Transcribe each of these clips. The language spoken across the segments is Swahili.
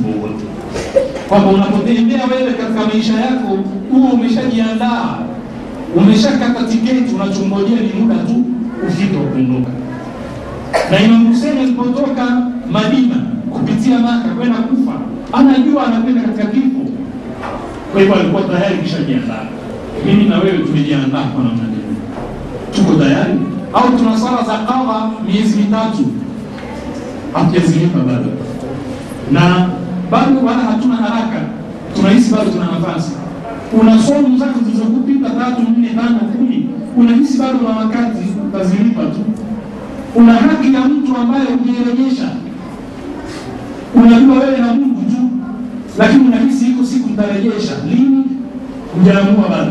utaratibu wowote kwamba unapotembea wewe katika maisha yako huo umeshajiandaa umeshakata tiketi unachongojea ni muda tu ufike wa kuondoka na Imam Hussein alipotoka Madina kupitia Maka kwenda Kufa, anajua anakwenda katika kifo. Kwa hivyo alikuwa tayari kishajiandaa. Mimi na wewe tumejiandaa kwa namna gani? Tuko tayari au tuna sala za qadha miezi mitatu hatujazilipa bado, na bado wala hatuna haraka, tunahisi bado tuna nafasi. Una somu zako zilizokupita tatu, nne, tano, kumi, unahisi bado una wakati, utazilipa tu una haki ya mtu ambaye hujairejesha. Unajua wewe na Mungu tu, lakini unahisi iko siku nitarejesha. Lini? Hujaamua bado.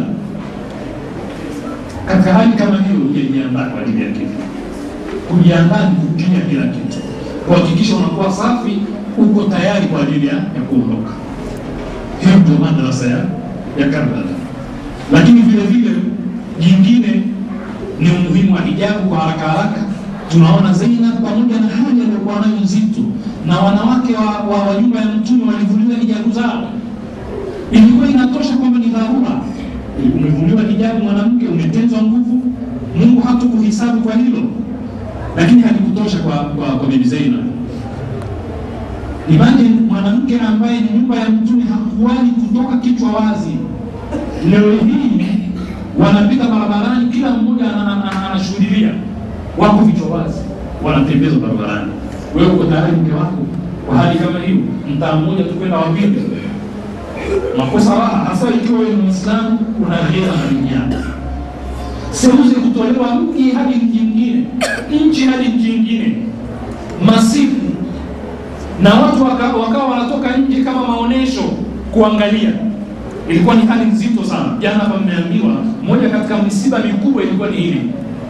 Katika hali kama hiyo, hujajiandaa kwa ajili ya kifo. Kujiandaa ni kutumia kila kitu, kuhakikisha unakuwa safi, uko tayari kwa ajili ya ya kuondoka. Hiyo ndio madrasa ya ya Karbala. Lakini vile vile jingine ni umuhimu wa hijabu kwa haraka haraka tunaona Zainab pamoja na hali aliyokuwa nayo nzito, na wanawake wa, wa, wa nyumba ya Mtume walivuliwa hijabu zao. Ilikuwa inatosha kwamba ni dharura. Umevuliwa hijabu mwanamke, umetenzwa nguvu, Mungu hatakuhisabu kwa hilo, lakini halikutosha kwa, kwa, kwa Bibi Zainab. Imagine mwanamke ambaye ni nyumba ya Mtume hakuwahi kutoka kichwa wazi. Leo hii wanapita barabarani, kila mmoja anashuhudia wako vichwa wazi, wanatembezwa barabarani. Wewe uko tayari mke wako kwa hali kama hiyo, mtaa mmoja tu kwenda wapige makosa raha, hasa ikiwa wewe ni Muislamu una ghera na dunia, seuze kutolewa mji hadi mji mwingine, nchi hadi mji mwingine, masiku na watu wakawa waka wanatoka nje kama maonesho kuangalia. Ilikuwa ni hali nzito sana. Jana hapa mmeambiwa moja katika misiba mikubwa ilikuwa ni hili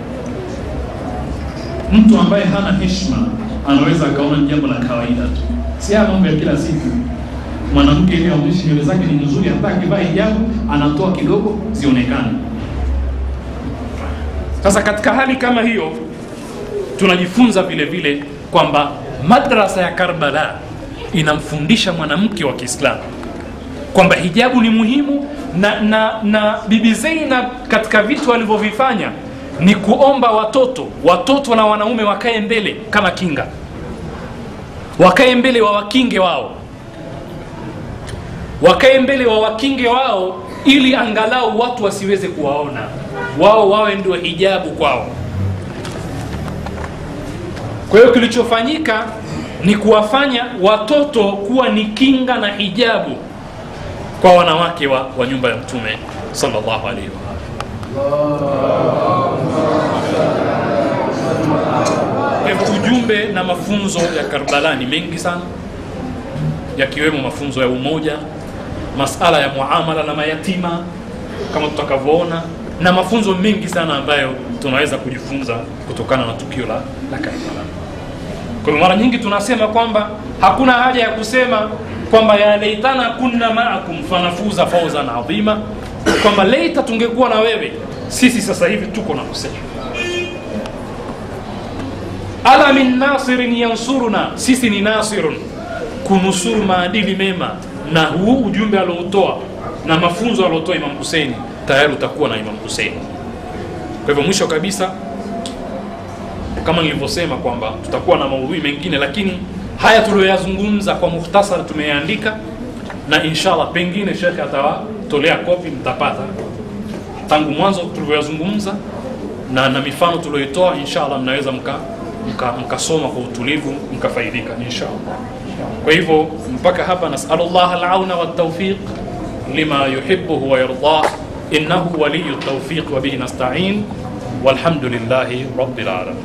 mtu ambaye hana heshima anaweza akaona ni jambo la kawaida tu, si haya mambo ya kila siku. Mwanamke ili aonyeshe nywele zake ni nzuri, hata akivaa hijabu anatoa kidogo zionekane. Sasa katika hali kama hiyo, tunajifunza vile vile kwamba madrasa ya Karbala inamfundisha mwanamke wa Kiislamu kwamba hijabu ni muhimu na, na, na Bibi Zainab katika vitu alivyovifanya ni kuomba watoto watoto na wanaume wakae mbele kama kinga, wakae mbele wa wakinge wao, wakae mbele wa wakinge wao, ili angalau watu wasiweze kuwaona wao, wawe ndio hijabu kwao. Kwa hiyo kilichofanyika ni kuwafanya watoto kuwa ni kinga na hijabu kwa wanawake wa, wa nyumba ya Mtume sallallahu alaihi wa ujumbe na mafunzo ya Karbala ni mengi sana, yakiwemo mafunzo ya umoja, masala ya muamala na mayatima kama tutakavyoona, na mafunzo mengi sana ambayo tunaweza kujifunza kutokana na tukio la, la Karbala. Kwa hiyo mara nyingi tunasema kwamba hakuna haja ya kusema kwamba ya laitana kunna maakum fanafuza fawzan adhima, kwamba leita tungekuwa na wewe, sisi sasa hivi tuko na Hussein. Ala min nasirin yansuruna, sisi ni nasirun, kunusuru maadili mema, na huu ujumbe aliotoa na mafunzo aliotoa Imam Hussein, tayari utakuwa na Imam Hussein. Kwa hivyo mwisho kabisa, kama nilivyosema kwamba tutakuwa na maudhui mengine, lakini haya tuliyoyazungumza kwa mukhtasar tumeyaandika, na inshallah pengine shekhe atawatolea kopi, mtapata tangu mwanzo tulivyoyazungumza na, na mifano tulioitoa, inshallah mnaweza mka mkasoma mka kwa utulivu mkafaidika inshallah. Kwa hivyo mpaka hapa, nasalullah alauna waltawfiq lima yuhibbuhu wa yardah innahu waliyu tawfiq wa bihi nasta'in walhamdulillahi rabbil alamin.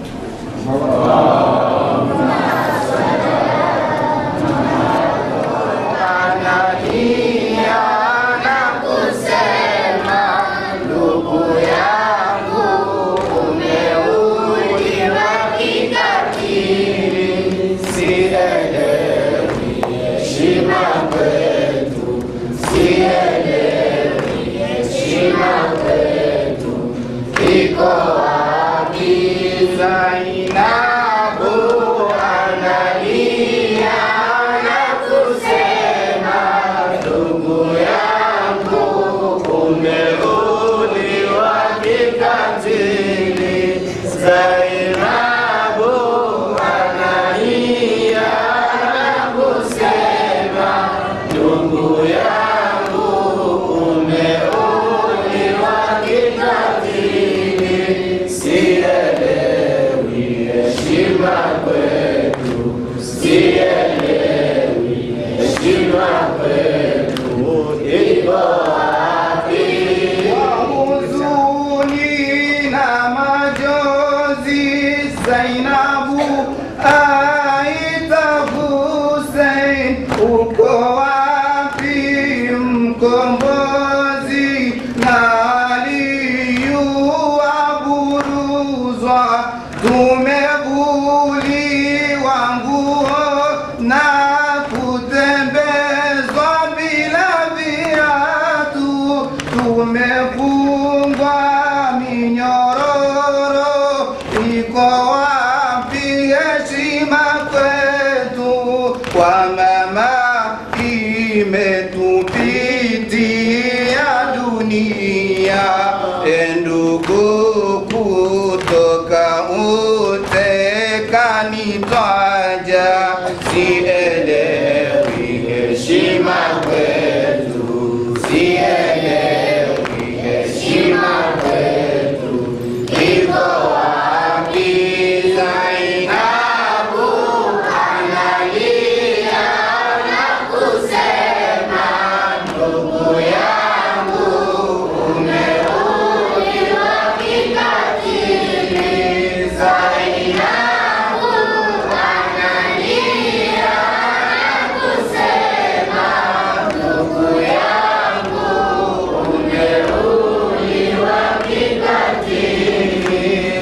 Zainabu uko wapi mkombozi na aliyuaburuzwa tumevuliwa nguo na kutembezwa bila viatu tumefungwa minyororo iko wapi heshima kwetu kwa mama imetupitia dunia endugu kutoka utekani twaja sielewi heshima kwetu sielewi heshima kwetu iko wapi Zainabu analia na kusema ndugu yangu umeuliwa kikatili Zainabu analia na kusema ndugu yangu umeuliwa kikatili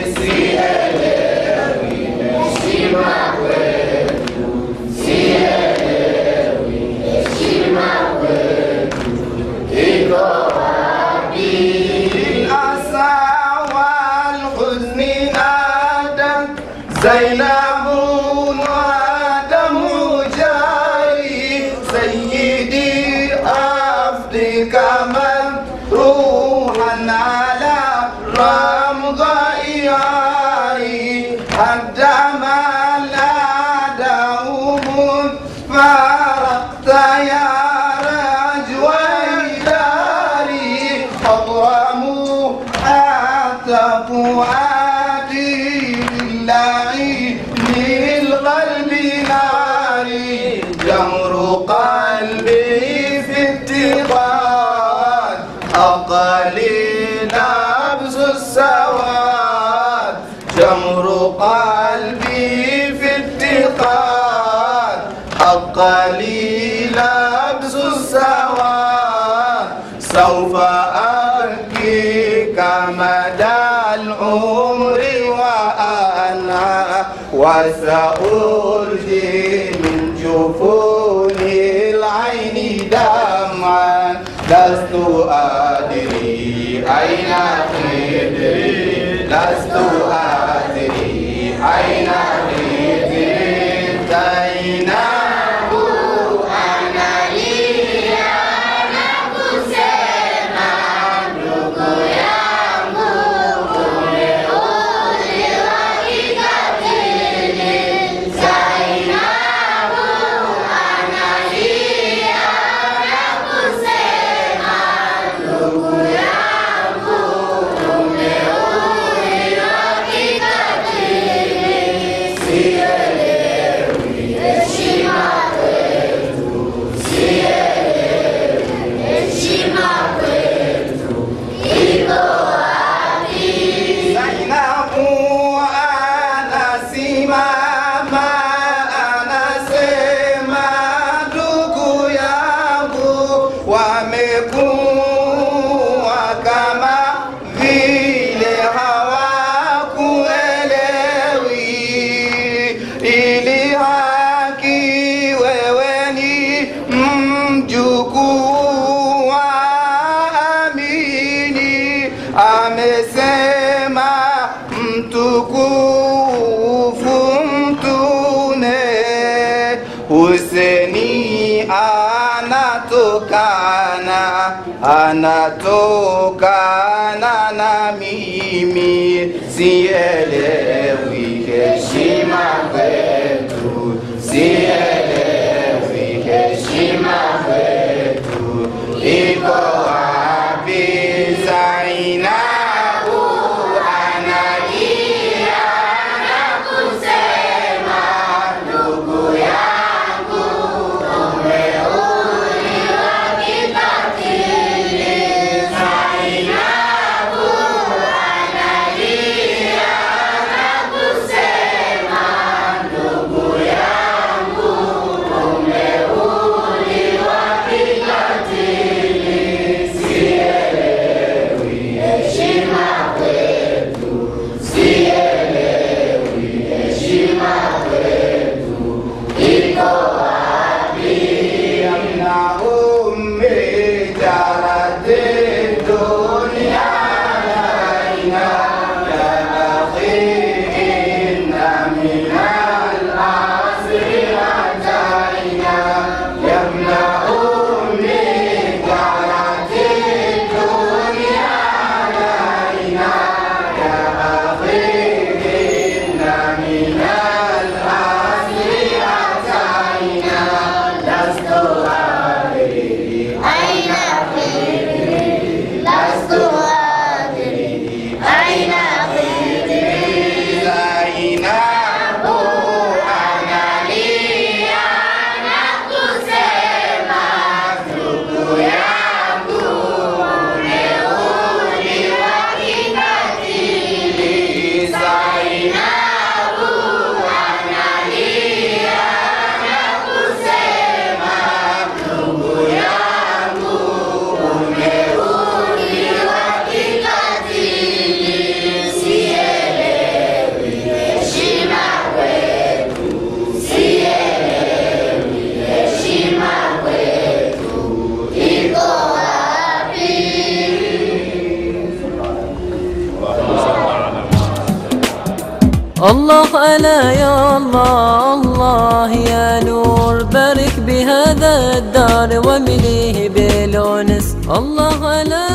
sielewi heshima kwetu sielewi heshima kwetu iko wapi الأسى والحزن نادت زينب ودمع جاري سيدي أفدك من روحا على رمض إياري عندما نادهم فارقت يا رجوي داري أضرموا حتى فؤادي لله للقلب ناري جمر قلبي في اتقاد أقلي نبز السواد جمر قلبي في اتقاد أقلي لبس السواد سوف أبكي كمدى العمر وأنا وسأرجي من جفون العين دمعا لست أدري أين خدري لست أدري أين خدري زينب analia na kusema ndugu yangu umeuliwa kikatili Zainabu analia na kusema ndugu yangu umeuliwa kikatili sielewi heshima kwetu sielewi heshima kwetu iko wapi Zainabu anasimama anasema ndugu yangu wamekuwa kama vile hawakuelewi ili haki wewe ni mjukuu wa amini amesema mtukufu mtume Huseni anatokana anatokana na mimi sielewi heshima kwetu sielewi heshima kwetu iko wapi Zainabu analia na kusema ndugu yangu umeuliwa kikatili Zainabu analia na kusema ndugu yangu الله ألا يا الله الله يا نور بارك بهذا الدار ومليه بالأنس الله ألا